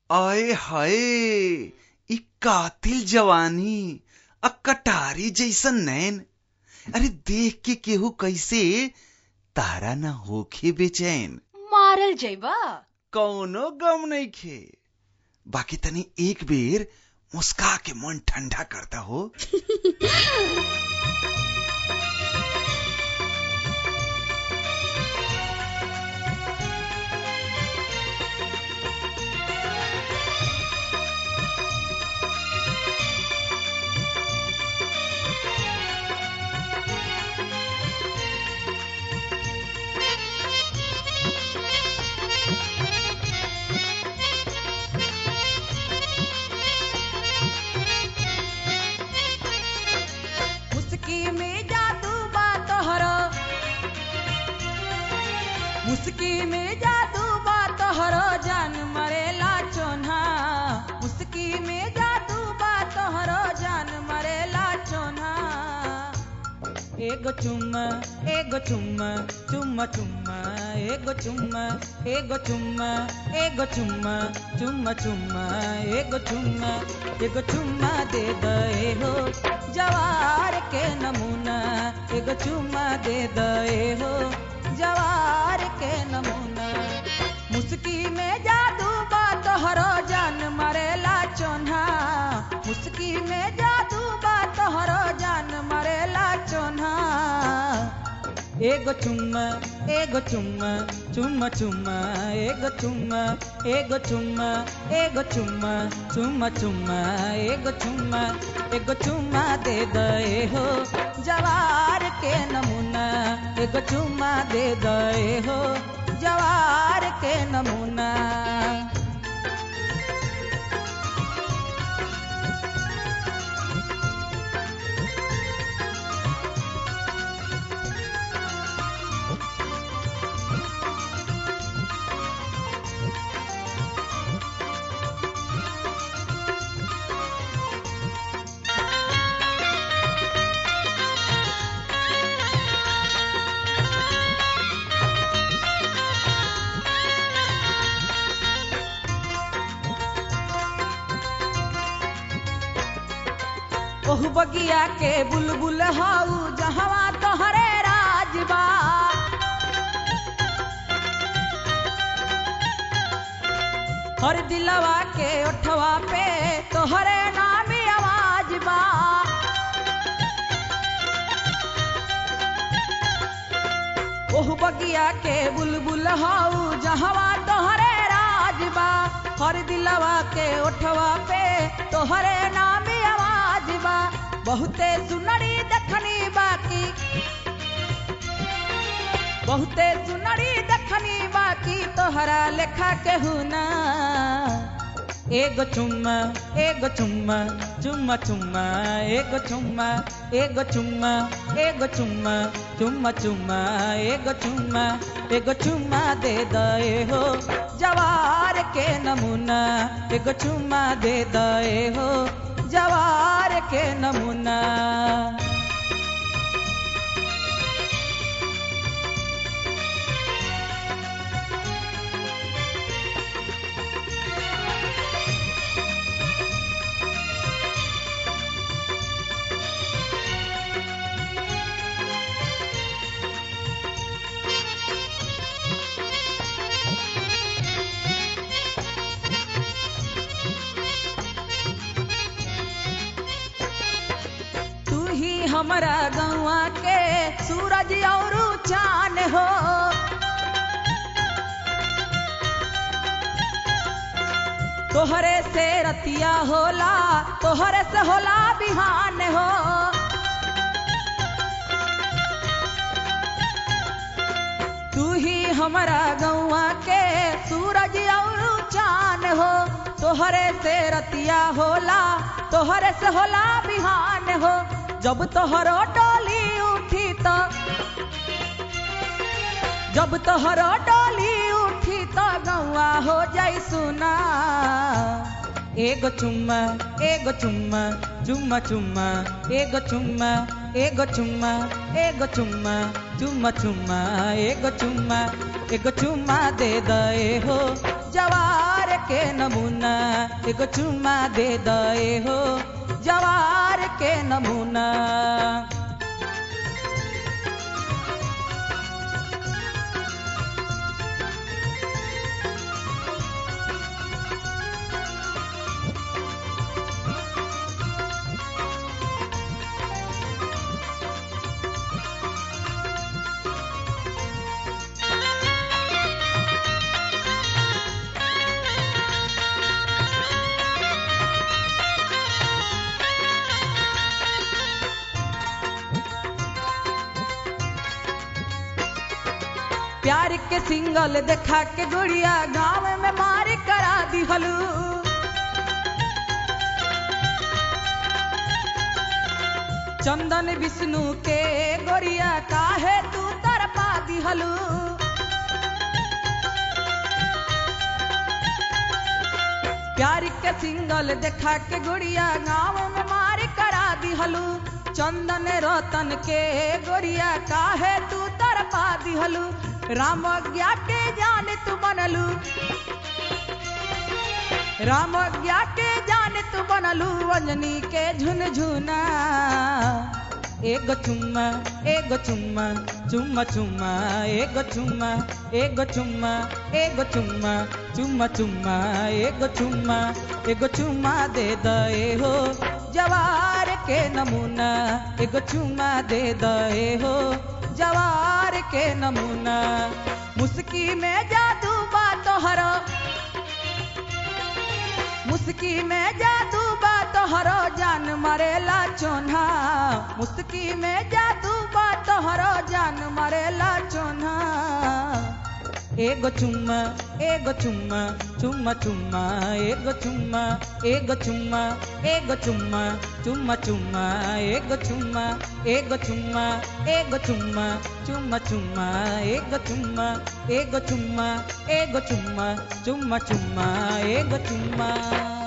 आए हाय ई कातिल जवानी आ कटारी जैसन नैन अरे देख के केहू कैसे तारा ना होखे बेचैन मारल जैबा कौनो गम नइखे बाकी तनी एक बेर मुस्का के मन ठंडा करता हो मुस्की में जादू बा तोहरो मुस्की में जादू बा तोहरो जान मरेला चोन्हा मुस्की में जादू बा तोहरो जान मरेला चोन्हा एगो चुम्मा एगो चुम्मा चुम्मा चुम्मा एगो चुम्मा एगो चुम्मा एगो चुम्मा चुम्मा चुम्मा एगो चुम्मा एगो चुम्मा दे दे हो जवार के नमूना एगो चुम्मा दे दे हो जवार के नमूना मुस्की में जादू बा तोहरो जान मरेला चोन्हा मुस्की में जादू बा तोहरो जान मरेला चोन्हा एगो चुम्मा एगो चुम्मा चुम्मा चुम्मा एगो चुम्मा एगो चुम्मा एगो चुम्मा चुम्मा चुम्मा एगो चुम्मा एगो चुम्मा दे दे हो जवार के नमूना एगो चुम्मा दे दे हो जवार के नमूना ओहु बगिया के बुलबुल हाउ जहवा तोहरे राजबा हर दिलवा के ओठवा पे तोहरे नामी आवाज बा ओहु बगिया के बुलबुल हाउ जहवा तोहरे राजबा हर दिलवा के ओठवा पे तोहरे नामी आवाज बा बहुते सुनड़ी देखनी बाकी बहुते सुनड़ी देखनी बाकी तोहरा लेखा के हुना एगो चुम्मा एगो चुम्मा चुम्मा चुम्मा एगो चुम्मा एगो चुम्मा एगो चुम्मा चुम्मा चुम्मा एगो चुम्मा एगो चुम्मा दे दे हो जवार के नमूना एगो चुम्मा दे दे हो जवार के नमूना तू ही हमारा गौआ के सूरज और चान हो तोहरे से रतिया होला तोहरे से होला बिहान हो तू ही हमारा गौआ के सूरज और चान हो तोहरे से रतिया होला तोहरे से होला बिहान हो जब तोहरो डोली उठी तो जब तोहरो डोली उठी तो गौआ हो जाई सुना एगो चुम्मा एगो चुम्मा चुम्मा चुम्मा एगो चुम्मा एगो चुम्मा एगो चुम्मा चुम्मा चुम्मा एगो चुम्मा एगो चुम्मा दे दे हो जवार के के नमूना एगो चुम्मा दे दए हो जवार के नमूना प्यार के सिंगल देखा के गुड़िया गाँव में मार करा दिहलू चंदन विष्णु के गोरिया काहे तू तरपा दिहलू प्यार के सिंगल देखा के गुड़िया गाँव में मार करा दिहलू चंदन रतन के गोरिया काहे तू तरपा दिहलू राम ज्ञा के जान तू बनलू राम ज्ञा के जान तू बनलू अंजनी के झुनझुना एगो चुम्मा एगो चुम्मा चुम्मा चुम्मा एगो चुम्मा एगो चुम्मा एगो चुम्मा चुम्मा चुम्मा एगो चुम्मा एगो चुम्मा दे दए हो जवार के नमूना एगो चुम्मा दे दए हो जवार के नमूना मुस्की में जादू बा तोहरा मुस्की में जादू बा तोहरो जान मरेला चोन्हा मुस्की में जादू बा तोहरो जान मरेला चोन्हा एगो चुम्मा एगो चुम्मा चुम्मा चुम्मा एगो चुम्मा एगो चुम्मा एगो चुम्मा चुम्मा चुम्मा एगो चुम्मा एगो चुम्मा एगो चुम्मा चुम्मा चुम्मा एगो चुम्मा एगो चुम्मा एगो चुम्मा चुम्मा चुम्मा एगो चुम्मा